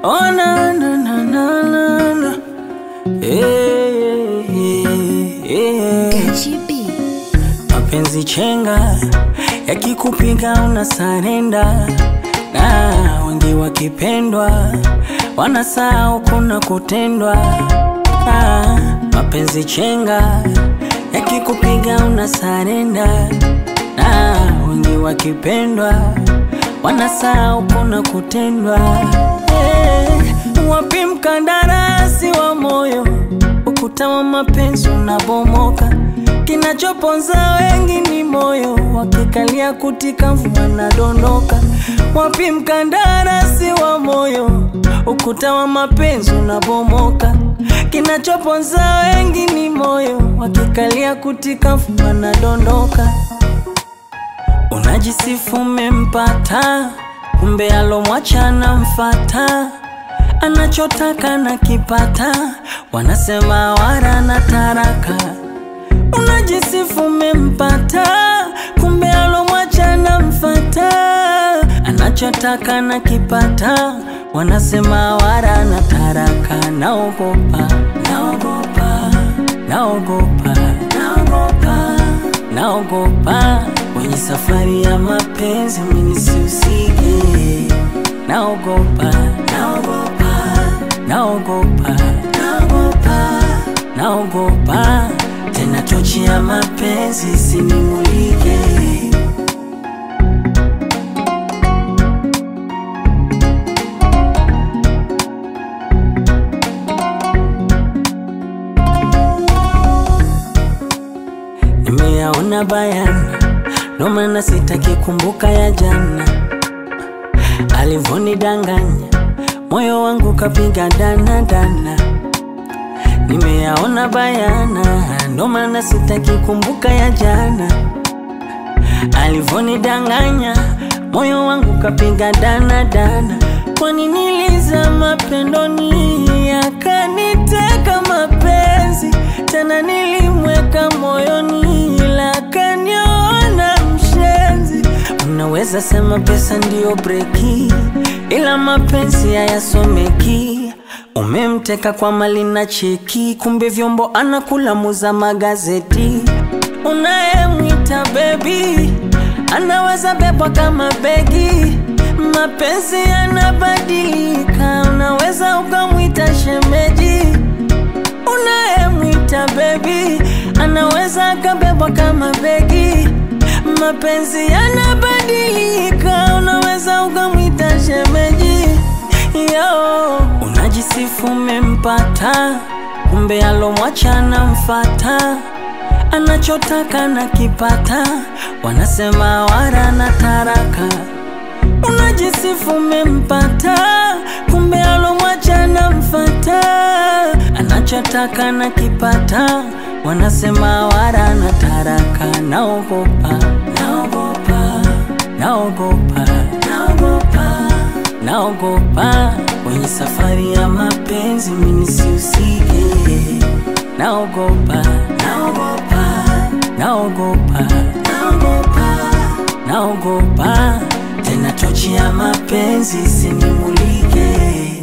Oh, na, na, na, na, na, na. Eh, eh, eh. Gachi B. Mapenzi chenga yakikupiga una sarenda, na wengi wakipendwa wanasahau kuna kutendwa. Ah, mapenzi chenga yakikupiga una sarenda, na wengi wakipendwa wanasahau kuna kutendwa. Eh, wapi mkandarasi wa moyo? Ukuta wa mapenzi unabomoka, kinachoponza wengi ni moyo, wakikalia kutika mvua wanadondoka. Wapi mkandarasi wa moyo? Ukuta wa mapenzi unabomoka, kinachoponza wengi ni moyo, wakikalia kutika mvua wanadondoka. Unajisifu umempata, kumbe alomwacha anamfata, anachotaka na kipata, wanasema wara na taraka. Unajisifu umempata, kumbe alomwacha anamfata, anachotaka na kipata, wanasema wara na taraka. Naogopa, naogopa, naogopa, naogopa, naogopa kwenye safari ya mapenzi mimi sihusike. Naogopa, naogopa, naogopa, naogopa, naogopa tena tochi ya mapenzi isinimulike. Nimeyaona bayana, ndo maana sitaki kumbuka ya jana, alivonidanganya moyo wangu kapiga dana dana. Nimeyaona bayana, ndo maana sitaki kumbuka ya jana, alivonidanganya moyo wangu kapiga dana dana. Kwani nilizama pendoni, akaniteka mapenzi tena, nilimweka moyoni, ila akaniona mshenzi. Unaweza sema pesa ndiyo breki, ila mapenzi hayasomeki. Umemteka kwa mali na cheki, kumbe vyombo anakula muza magazeti. Unayemwita bebi anaweza bebwa kama begi. Mapenzi yanabadilika, unaweza ukamwita shemeji. Unayemwita bebi anaweza akabebwa kama begi. Mapenzi yanabadilika, unaweza ukamwita shemeji. Yo, unajisifu umempata, kumbe alomwacha anamfata, anachotaka na kipata, wanasema wara na taraka. Unajisifu umempata, kumbe alomwacha anamfata, anachotaka na kipata, wanasema wara na taraka. Naogopa, naogopa, naogopa, naogopa naogopa kwenye safari ya mapenzi mimi sihusike. Naogopa, naogopa, naogopa, naogopa, naogopa tena tochi ya mapenzi isinimulike.